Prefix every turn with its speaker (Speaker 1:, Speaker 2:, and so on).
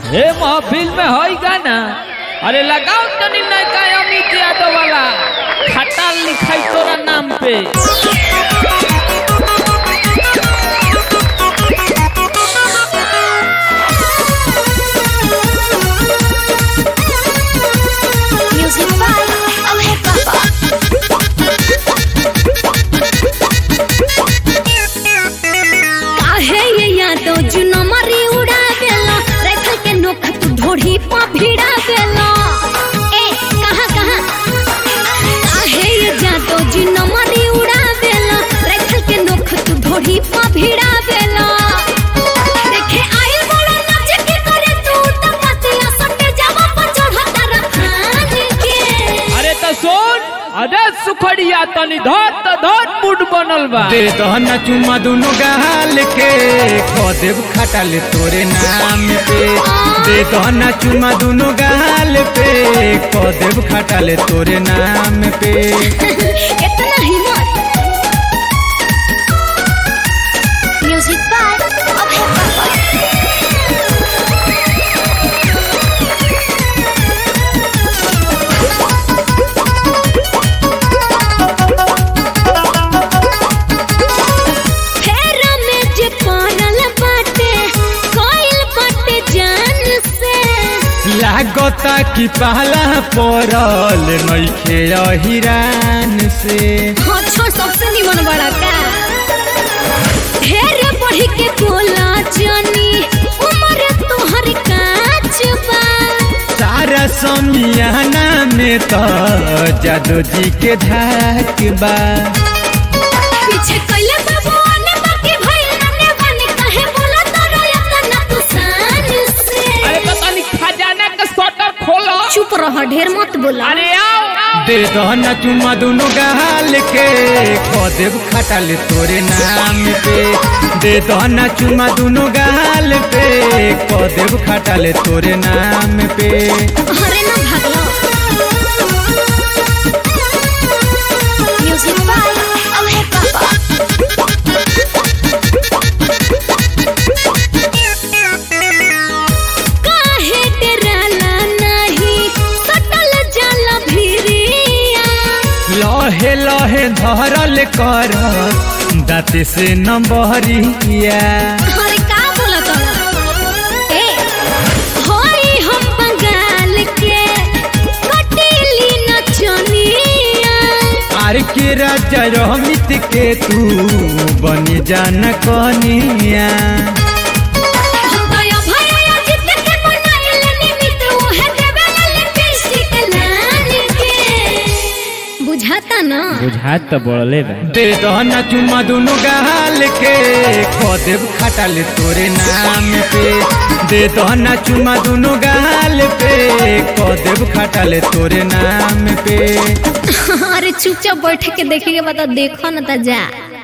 Speaker 1: हे महफिल में हई गाना अरे लगाओ तनी नयका अमित यादव वाला खटाल लिखाई तोरा नाम पे
Speaker 2: Music by Abhay Papa. काहे ये यादव जुनमरी उड़ा देला रखल के नोख तू ढोढ़ी पा भिड़ा देला ए कहां कहां काहे ये यादव जुनमरी उड़ा देला रखल के नोख तू ढोढ़ी पा भिड़ा देला देखे आइल बड़ा नाच के करे तू त पतिया सटे जावा पर चढ़ता रखान के
Speaker 1: अरे तो सुन अरे सुखड़िया तनी धर तो धर मूड बनल बा
Speaker 3: दे दहना चुम्मा दोनों गाल के खो देव खटाल तोरे नाम पे दे दहना चुम्मा दोनों गाल पे खो देव खटाल तोरे नाम पे
Speaker 2: इतना हिम्मत म्यूजिक बाय अभय पापा फेरा में जे पानल बाटे कोइल बाटे जान से
Speaker 3: लागता कि पहला पड़ल नइखे हिरान से
Speaker 2: हाँ छोड़ सबसे निमन बड़ा का ढेर बढ़ी के बोला जानी उम्र तोहर काच बा
Speaker 3: सारा समियाना में तो जादू जी के धाक बा
Speaker 2: पीछे कइले बाबू आने बाकी भइल ने बने काहे बोला तारा इतना तू शान से
Speaker 1: अरे तो तनी खजाना के शटर खोलो
Speaker 2: चुप रह ढेर मत बोला
Speaker 1: अरे आओ
Speaker 3: दे दहना चुम्मा दोनों गाल के खो देव खटाल तोरे नाम पे दे दहना चुम्मा दोनों गाल पे खो देव खटाल तोरे नाम पे
Speaker 2: अरे ना भागलो म्यूजिक बाय अभय पापा काहे डराला नहीं सटल जाला भिरिया
Speaker 3: लहे लहे धरल कर दाते से नंबरिया
Speaker 2: अरे का बोला तोरा ए होई हम बंगाल के कटीली नचनिया
Speaker 3: आर के राजा रमित के तू बनी जान कनिया
Speaker 2: हम तो अभय अजित के बनाइल निमित ओहे देवेला लिपस्टिक लान के बुझाता ना
Speaker 1: बुझात तो बोलले बा
Speaker 3: दे दहना चुम्मा दोनों गाल के खो देव खटाल तोरे नाम पे दे दहना चुम्मा दोनों गाल पे खो देव खटाल तोरे नाम पे
Speaker 2: अरे चुपचाप बैठ के देखे के बता देखो ना ता जा